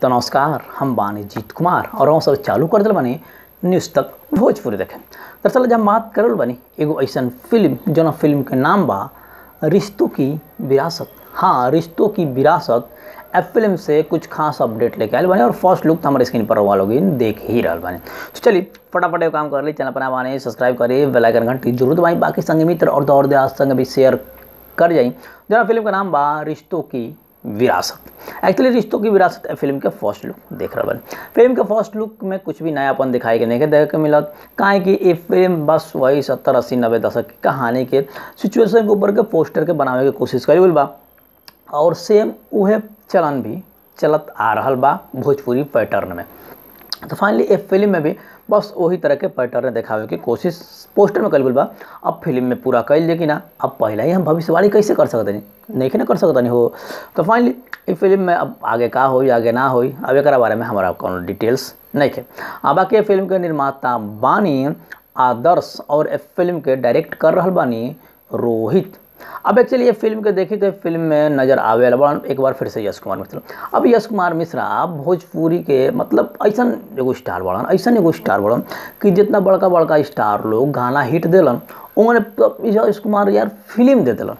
तो नमस्कार हम बानी जीत कुमार और हम सब चालू कर दिल बानी न्यूज़ तक भोजपुरी देखें दरअसल जब बात करल बानी एगो ऐसन फिल्म जौन फिल्म के नाम बा रिश्तों की विरासत हाँ रिश्तों की विरासत ए फिल्म से कुछ खास अपडेट लेके आयल बानी और फर्स्ट लुक तो हमारे स्क्रीन पर हुआ लोग देख ही रहल बानी तो चलिए फटाफट एगो काम कर ली चैनल पर बानी सब्सक्राइब करी बेल आइकन घंटी जरूर दबाई बाकी संग मित्र और दौड़ दे संग भी शेयर कर जाई जना फिल्म का नाम बा रिश्तों की विरासत एक्चुअली रिश्तों की विरासत ए फिल्म के फर्स्ट लुक देख रहा बन फिल्म के फर्स्ट लुक में कुछ भी नयापन दिखाई के नहीं के देखे के मिलत काहे कि ये फिल्म बस वही सत्तर अस्सी नब्बे दशक की कहानी के सिचुएशन के ऊपर के पोस्टर के बनावे के कोशिश करी बा और सेम उहे चलन भी चलत आ रहल बा भोजपुरी पैटर्न में तो फाइनली ए फिल्म में भी बस वही तरह के पैटर्न दिखावे की कोशिश पोस्टर में कल बा अब फिल्म में पूरा कैल लेकिन ना अब पहले ही हम भविष्यवाणी कैसे कर सकते नहीं नहीं ना कर सकते नहीं हो तो फाइनली इस फिल्म में अब आगे का होई आगे ना होई अब एक बारे में हमारा कोनो डिटेल्स नहीं है आ बाकी फिल्म के निर्माता बानी आदर्श और ए फिल्म के डायरेक्ट कर रहा बानी रोहित अब एक्चुअली ये फिल्म के देखी तो फिल्म में नज़र आवे वाला एक बार फिर से यश कुमार मिश्रा अब यश कुमार मिश्रा भोजपुरी के मतलब ऐसा एगो स्टार बड़न ऐसा एगो स्टार बड़न कि जितना बड़का बड़का स्टार लोग गाना हिट दिलन उन्होंने यश कुमार यार फिल्म दे दिलन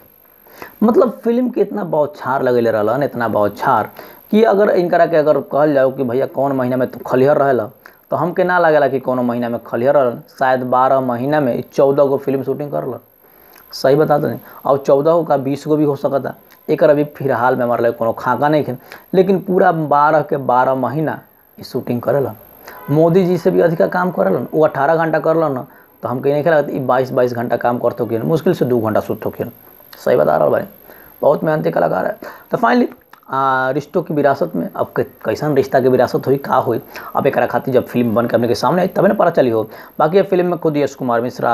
मतलब फिल्म के इतना बहुत छार लगेले रहलन इतना बहुत छार कि अगर इनकरा के अगर कहल जाओ कि भैया कौन महीना में तो खलिहर रहेला तो हमके ना लगेला कि कोनो महीना में खलिहर रहलन शायद बारह महीना में चौदह गो फिल्म शूटिंग करलन सही बता दें और चौदह का बीस गो भी हो सकता एक अभी फिलहाल में हमारे लगे कोनो खाका नहीं है लेकिन पूरा बारह के बारह महीना शूटिंग करेलन मोदी जी से भी अधिका काम करेलन वो अठारह घंटा करलन तो हम कहीं नहीं लगता बाईस बाईस घंटा काम करते हो मुश्किल से दो घंटा सुत हो सही बता रहा भाई बहुत मेहनती कलाकार है तो फाइनली आ, रिश्तों की विरासत में अब कैसन रिश्ता की विरासत हुई का हुई अब एक खातिर जब फिल्म बन के अपने के सामने आई तब ना पता चली हो बाकी ये फिल्म में खुद यश कुमार मिश्रा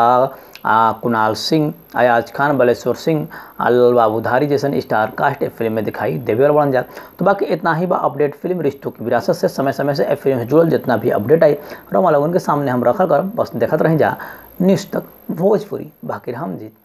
आ, कुणाल सिंह अयाज खान बलेश्वर सिंह लाल बाबूधारी जैसन स्टार कास्ट फिल्म में दिखाई देवे और बन जा तो बाकी इतना ही बा अपडेट फिल्म रिश्तों की विरासत से समय समय से फिल्म से जुड़ल जितना भी अपडेट आई रमा लोगन के सामने हम रखल कर बस देखते रह जा न्यूज़ तक भोजपुरी बाकी हम जीत